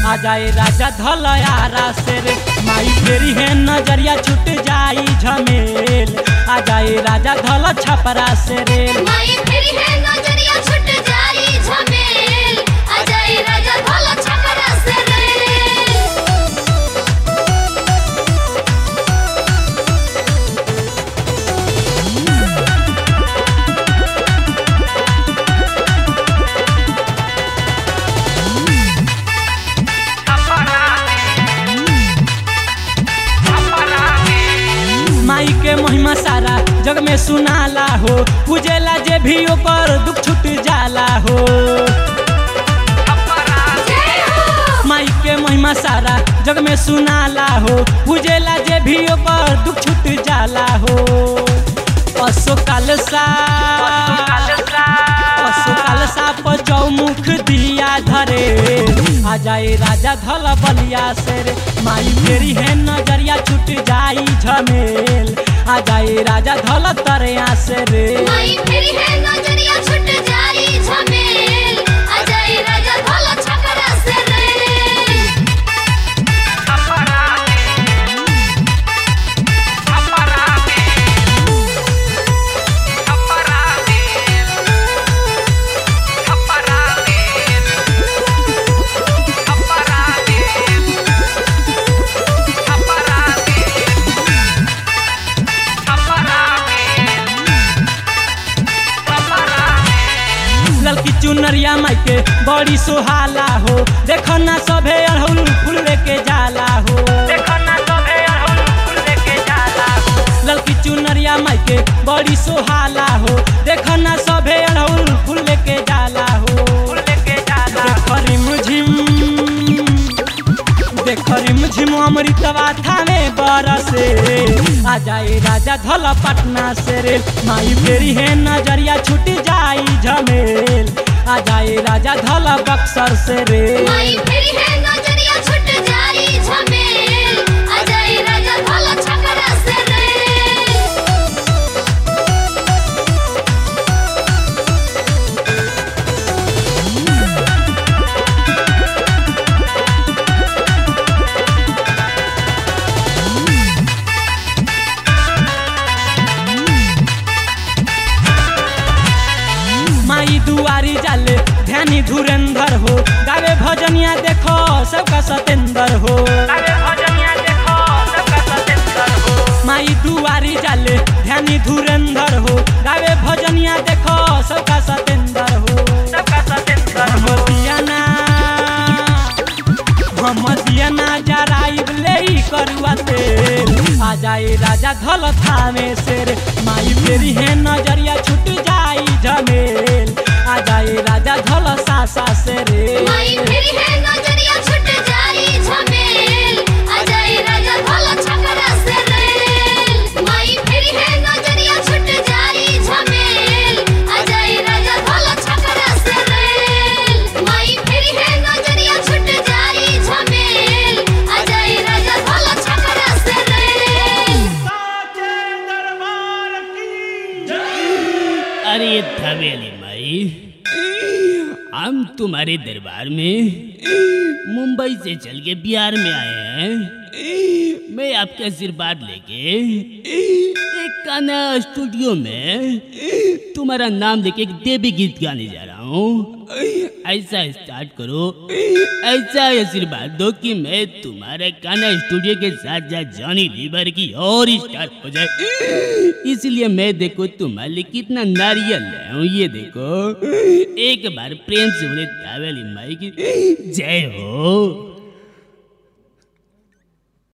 आ जाए राजा धलयारा से रे माई फेरी है नजरिया छूट जाई झमेल आ जाए राजा धल छपरा से रे माई फेरी है नजरिया छूट जाई झमेल आ जाई राजा भला छपरा से रे माई के महिमा सारा जग में सुनाला हो पूजेला जे भी ओकर दुख छूट जाला हो जय हो माई के महिमा सारा जग में सुनाला हो पूजेला जे भी ओकर दुख छूट जाला हो अशोकाल सा अशोकाल सा पर चौमुख दिया धरे आ जाए राजा धल बलिया से रे माई फेरी है नजरिया छूट जाई झमेल आ जाए राजा धल तरिया से रे माई फेरी है नजरिया छूट जाई झमेल आ जाई राजा भला छपरा से रे ललकी चुनरिया माई के बड़ी सुहाला हो देखो ना सभे अड़हुल फूल लेके जाला हो देखो ना सभे अड़हुल फूल लेके जाला हो ललकी चुनरिया माई के बड़ी सुहाला हो देखो ना सभे अड़हुल फूल लेके जाला हो फूल लेके जाला देखो रिमझिम देखो रिमझिम अमृतवा थाने बरसे आ जाए राजा धल पटना से रे माई फेरी है नजरिया छूट जाई झमेल आ जाए राजा धल बक्सर से रे माई फेरी है नजरिया छूट जाई झमेल आ जाई राजा भला छपरा से रे माई दुआरी जाले ध्यानी धुरेंद्र हो गावे भजनिया देखो सबका सतेंद्र हो गावे भजनिया देखो सबका सतेंद्र हो माई दुआरी जाले ध्यानी धुरेंद्र हो गावे भजनिया देखो सबका सतेंद्र हो सबका सतेंद्र हो दियाना हम दियाना जराइब ले करुआ तेल आ जाए राजा धल थामे से रे माई फेरी है नजरिया छूट जाई झमेल आ जाए राजा धल सासा से रे माई फेरी है नजरिया छूट जाई झमेल आ जाई राजा भला छपरा से रे माई फेरी है नजरिया छूट जाई झमेल आ जाई राजा भला छपरा से रे माई फेरी है नजरिया छूट जाई झमेल आ जाई राजा भला छपरा से रे अरे धवेली माई हम तुम्हारे दरबार में मुंबई से चल के बिहार में आए हैं मैं आपके आशीर्वाद लेके एक गाना स्टूडियो में तुम्हारा नाम लेके एक देवी गीत गाने जा रहा हूँ ऐसा स्टार्ट करो ऐसा आशीर्वाद दो कि मैं तुम्हारे गाना स्टूडियो के साथ साथ जॉनी लीवर की और स्टार हो जाए इसलिए मैं देखो तुम्हारे लिए कितना नारियल लाया हूँ ये देखो एक बार प्रेम से बोले तावेली माई की जय हो